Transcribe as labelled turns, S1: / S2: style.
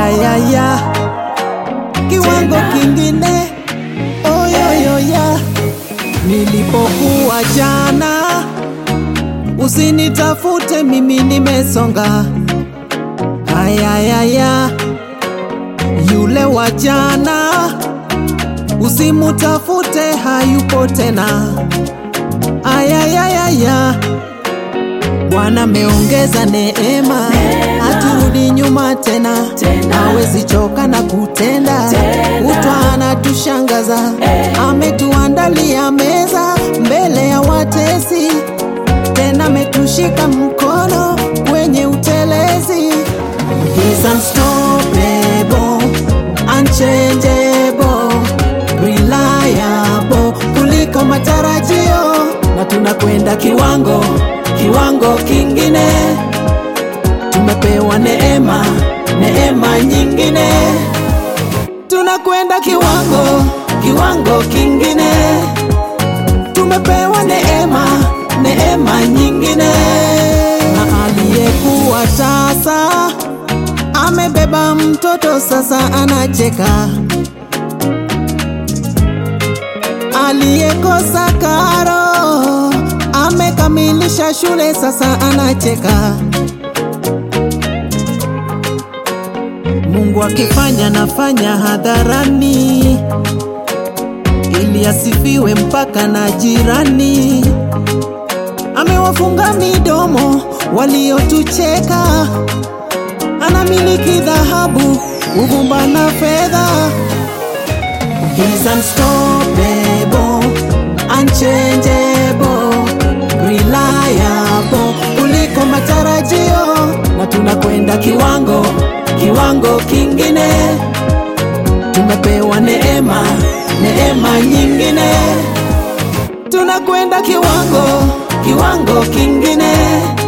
S1: ayaya kiwango kingine oyoyoya nilipokuwa jana usinitafute mimi nimesonga ayayaya yule wa jana usimutafute hayupo tena ayayayaya Bwana meongeza neema, haturudi nyuma tena, hawezi choka na kutenda, kutwa anatushangaza, ametuandalia meza mbele ya watesi, tena ametushika mkono kwenye utelezi. He's unstoppable, unchangeable, reliable kuliko matarajio, na tunakwenda kiwango kiwango kingine. Tumepewa neema, neema nyingine, tunakwenda kiwango kiwango kingine. Tumepewa neema, neema nyingine, na aliyekuwa tasa amebeba mtoto sasa anacheka, aliyekosa karo amekamilisha shule sasa anacheka. Mungu akifanya nafanya hadharani, ili asifiwe mpaka na jirani. Amewafunga midomo waliotucheka, anamiliki dhahabu, uvumba na fedha. He's unstoppable, unchangeable, reliable kuliko matarajio, na tunakwenda kiwango kiwango kingine. Tumepewa neema neema nyingine, tunakwenda kiwango kiwango kingine.